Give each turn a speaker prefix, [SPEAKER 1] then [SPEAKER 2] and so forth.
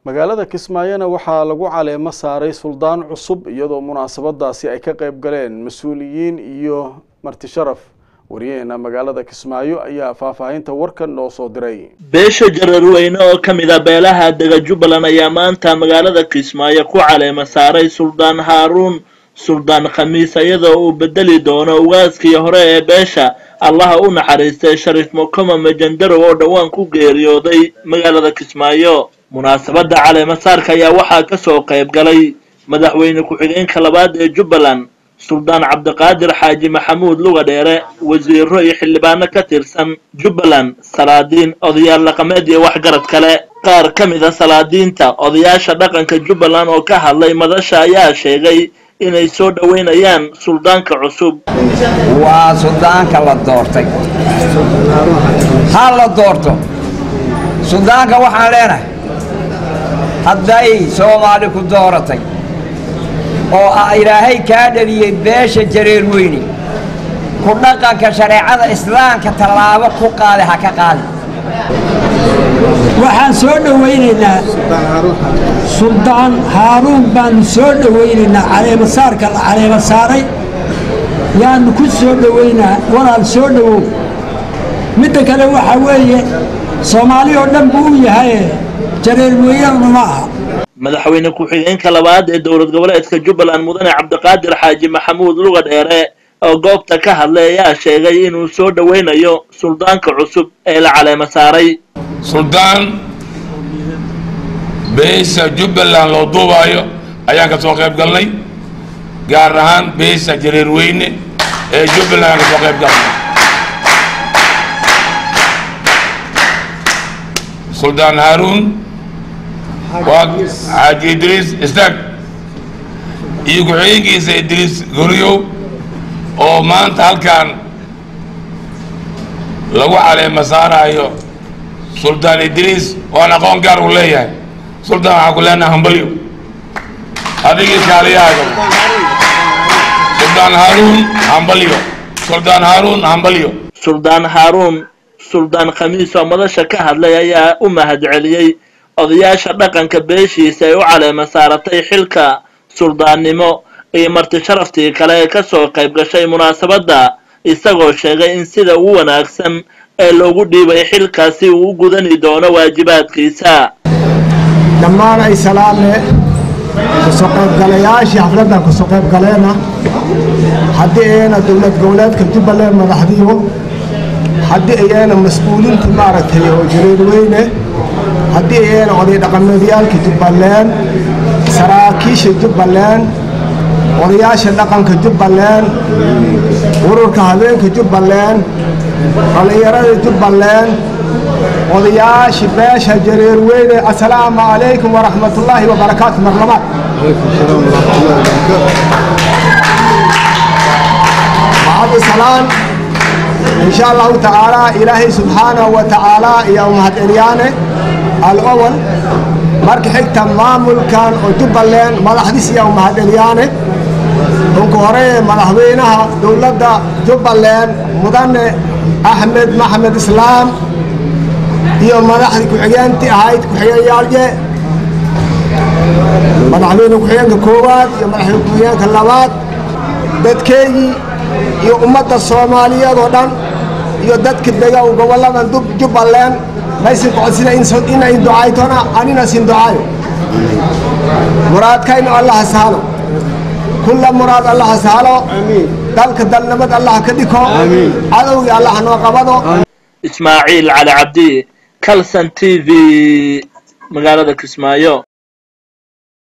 [SPEAKER 1] magaalada kismaayona waxaa lagu caleemo saaray suldaan cusub iyadoo munaasabadaasi ay ka qayb galeen mas-uuliyiin iyo marti sharaf wariyaheena magaalada kismaayo ayaa faahfaahinta warkan noo soo diray
[SPEAKER 2] beesha jararweyne oo ka mid a beelaha dega jubbaland ayaa maanta magaalada kismaayo ku caleema saaray suldaan haaruun suldaan khamiis iyadoo uu bedeli doono ugaaskii hore ee beesha allaha u naxariistay shariif mukama majandarow oo dhowaan ku geeriyooday magaalada kismaayo munaasabadda caleemasaarka ayaa waxaa ka soo qayb galay madaxweyne ku-xigeenka labaad ee jubbaland suldaan cabdiqaadir xaaji maxamuud luga dheere wasiiro iyo xildhibaano ka tirsan jubbaland salaadiin odayaal dhaqameed iyo waxgarad kale qaar ka mid a salaadiinta odayaasha dhaqanka jubbaland oo ka hadlay madasha ayaa sheegay inay soo dhoweynayaan suldaanka cusub
[SPEAKER 3] waa suldaanka la doortay ha la doorto suldaanka waxaan leenahay hadday soomaali ku dooratay oo ah ilaahay kaa dhaliyey beesha jareer weyne ku dhaqanka shareecada islaamka tallaabo ku qaada ha ka qaadi
[SPEAKER 4] waxaan soo dhowaynaynaa suldaan haaruun baanu soo dhowaynaynaa caleemasaarka la caleema saaray yaanu ku soo dhowaynaa walaal soo dhowow midda kale waxaa weeye soomaali oo dhan buu u yahaye jareer weynana ma aha
[SPEAKER 2] madaxweyne ku-xigeenka labaad ee dowlad goboleedka jubbaland mudane cabdiqaadir xaaji maxamuud luga dheere oo goobta ka hadlay ayaa sheegay inuu soo dhowaynayo suldaanka cusub ee la caleema saaray
[SPEAKER 5] suldaan beesha jubbaland loo duubaayo ayaan ka soo qayb galnay gaar ahaan beesha jareer weyne ee jubbaland ayaan ka soo qayb galnay suldaan haaruun waa xaaji idriis istaag iyo ku-xigeenkiisa idriis goriyow oo maanta halkan lagu caleema saaraayo suldaan idriis waan aqoon gaar u leeyahay suldaan waxaan ku leenahay hambalyo adigii kaaliyahaaga suldaan haaruun hambalyo suldaan haaruun hambalyo
[SPEAKER 2] suldaan haaruun suldaan khamiis oo madasha ka hadlay ayaa u mahadceliyey odayaasha dhaqanka beeshiisa ay u caleema saaratay xilka suldaannimo iyo marti sharaftii kale ee ka soo qayb gashay munaasabadda isagoo sheegay in sida ugu wanaagsan ee loogu dhiibay xilkaasi uu u gudani doono waajibaadkiisa
[SPEAKER 6] dhammaan ay salaame kasoo qaybgalayaashii xafladdan kasoo qaybgaleena haddii ayna dowlad goboleedka jubbaland madaxdiyo haddii ayna mas-uuliinta maaragtay oo jareer weyne haddii ayna oday dhaqameedyaalka jubbaland saraakiisha jubbaland odayaasha dhaqanka jubbaland ururka habeenka jubbaland dhallinyarada jubbaland odayaasha beesha jareer weyne assalaamu calaykum waraxmatullaahi wabarakaatu marlabaad bacdu salaan إن شاء الله تعالى إلهي سبحانه وتعالى يا مهد إليانة الأول مرك حكتا مامل كان وجبلين مدحديس يا مهد إليانة دونك هوري مدحوينها دولة جبلين مدن أحمد محمد إسلام iyo madaxdii ku-xigeentii ahayd ku-xigeenyaalje madaxweyne ku-xigeenka koowaad iyo madaxweyne ku-xigeenka labaad dadkeygii iyo ummadda soomaaliyeed oo dhan iyo dadka dega gobolladan jubbaland maysin codsina inay ducaytona anina sin ducaayo muraadkayna allaha sahalo kulla muraad allaha sahalo dalka dalnimad allaha ka dhiko cadowgii allaha noo qabado
[SPEAKER 2] ismaaciil cali cabdi calson t v magaalada kismaayo